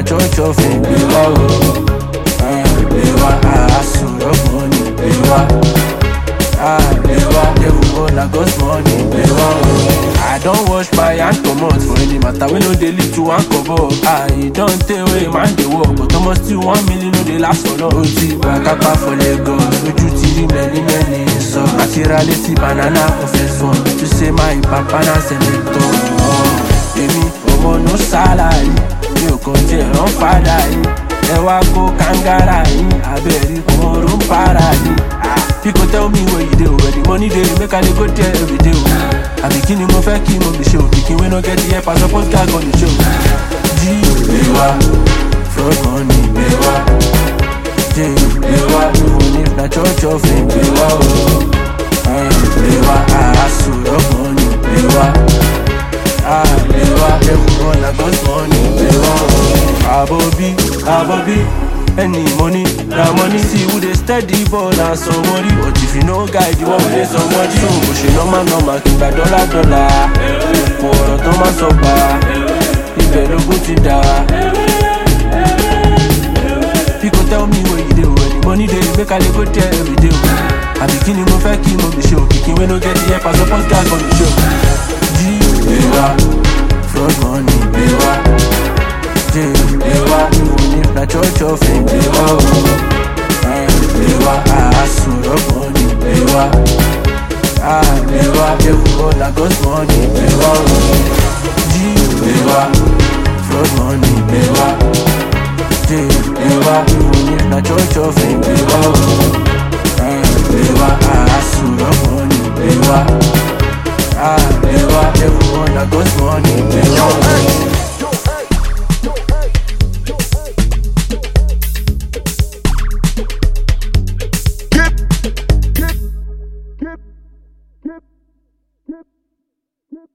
church of fame, Bewa, oh. Uh, Bewa, ah, hustle of money, Bewa. Ah, Bewa, devil go na God's money, Bewa, oh. I don't wash my hand comot for any matter wey no dey lead to one kobo. Ah, e don tey wey man dey work, but almost still one million no dey last for long. O ti gba kápá for Lagos, ojú ti rí many many sọ. Àti ra létí banana professor, to say my papa na senator. Èmi ọmọ no salary, mi ò kàn tiẹ̀ rán fàdà yìí. Ẹ wá kó kàngárà yìí, abẹ́rí ọmọ ló ń para yìí. Pico tell me where you dey, where the money dey, make I dey go there every day. oh. Àbí kí ni mo fẹ́ kí mo fi ṣe o? Pikin wey no get the help, I suppose gag on the show. Jí ìwà, fraud money ìwà, jẹ́ ìwà, even if na church of fame ìwà o. Ìwà, àásù of money ìwà, ìwà, everyone na God's money ìwà o. Àbọ̀bí, àbọ̀bí. Any money, na money See who dey steady ball na somebody But if you no guide, you wan play somebody So bó ṣe normal normal kí n gba dọ́là dọ́là Ipò ọ̀rọ̀ tó máa sọ pa Ibẹ̀ lógún ti dà Pico tell me where you dey Where the money dey make I dey go there every day o. Àbí kí ni mo fẹ́ kí mo fi ṣe o Pikin wey no get the help, I suppose gag on the show Jí ìwà, fraud money ìwà Jẹ́ ìwà, even if na church of fame ìwà o. Ìwà, àásù of money ìwà. Ìwà, devil na God's money ìwà o. Jí ìwà, fraud money ìwà. Jẹ́ ìwà, even if na church of